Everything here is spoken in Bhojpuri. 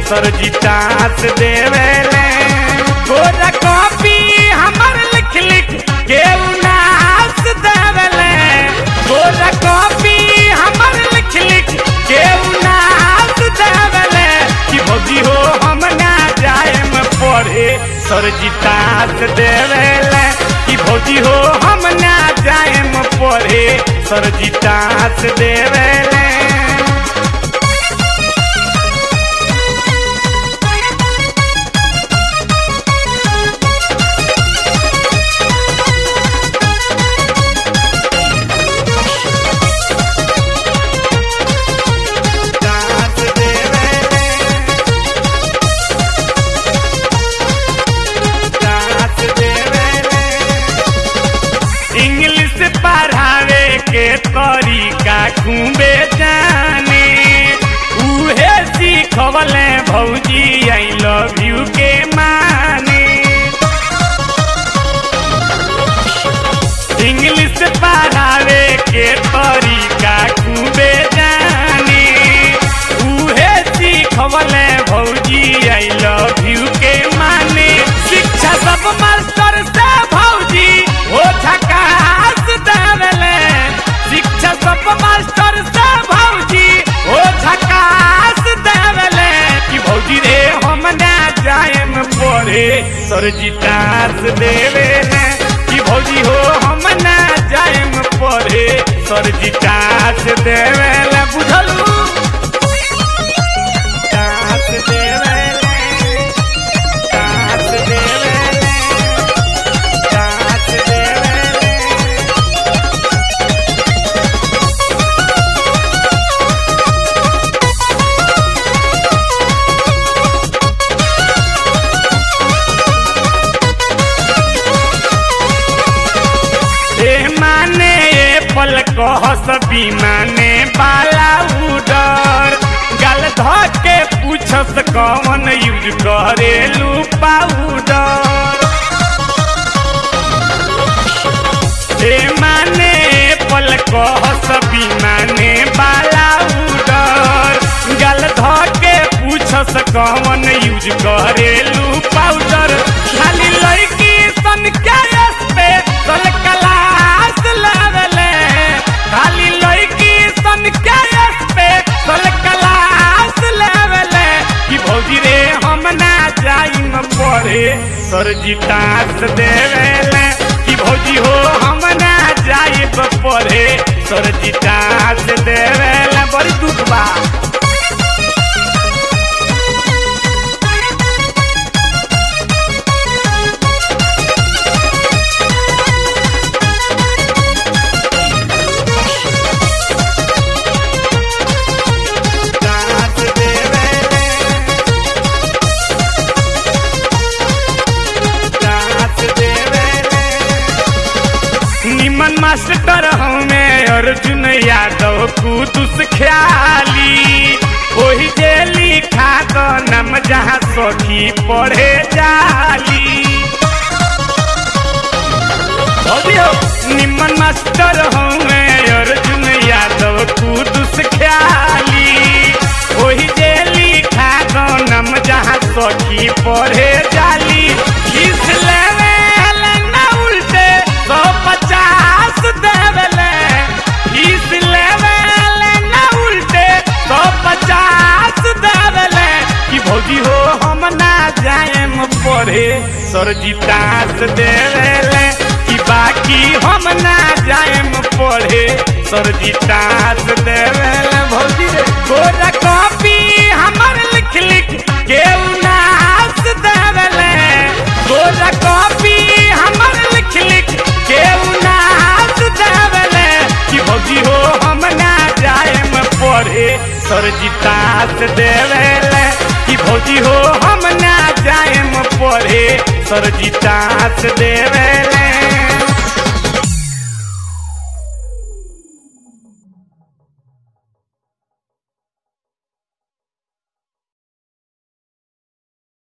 सरजितास देवेले गोरा कॉपी हमर लिख लिख के उनास देवेले गोरा कॉपी हमर लिख लिख के उनास देवेले कि भौजी हो हम ना जाएम पढ़े सरजितास देवेले कि भौजी हो हम ना जाएम पढ़े सरजितास देवेले दास देवेले दास देवेले इंग्लिश पढ़ावे के तरीका खूबे जाने उहे सीखवले भौजी आई लव यू के माने इंग्लिश पढ़ावे के तरीका खूबे जाने उहे सीखवले भौजी आई लव यू के माने शिक्षा सब मास्टर से भौजी हो झकास देवेले शिक्षा सब मास्टर से भौजी हो झकास देवेले कि भौजी रे हम ना जाएम पढ़े सरजितास देवेले कि भौजी हो हम ना जाएम पढ़े सरजितास देवेले बुझलू दास देवेले दास देवेले दास देवेले ए माने ए पल कहस माने बाला उडर गल ध के पूछस कौन यूज करेलू पाउडर ए माने ए पल कहस माने बाला उडर गल ध के पूछस कौन यूज करेलू पाउडर खाली लड़की सन के पे सल क्लास लेवले खाली लड़की सन के पे सल क्लास लेवले कि भौजी रे हम ना जाइम पढ़े सरजितास देवेले कि भौजी हो हम ना जाइब पढ़े सरजितास देवेले बड़ी दुख बा दास देवेले दास देवेले निमन मास्टर हमें अर्जुन यादव कुदुस ख्याली ओही जे लिखा तो नम जहाँ सखी पढ़े जाली भौजी हो, निमन मास्टर हमें अर्जुन यादव कुदुस ख्याली ओही जे लिखा तो नम जहाँ सखी पढ़े जाली खीस लेवे हले ना उल्टे सौ पचास देवेले खीस लेवे हले ना उल्टे सौ पचास देवेले कि भौजी हो हम ना जाएम पढ़े सरजितास देवेले कि बाकी हम ना जाएम पढ़े सरजितास देवेले भौजी रे गोरा कॉपी हमर लिख लिख के उनास देवेले गोरा कॉपी हमर लिख लिख के उनास देवेले कि भौजी हो हम ना जाएम पढ़े सरजितास देवेले कि भौजी हो हम ना जाएम पढ़े सरजितास देवेले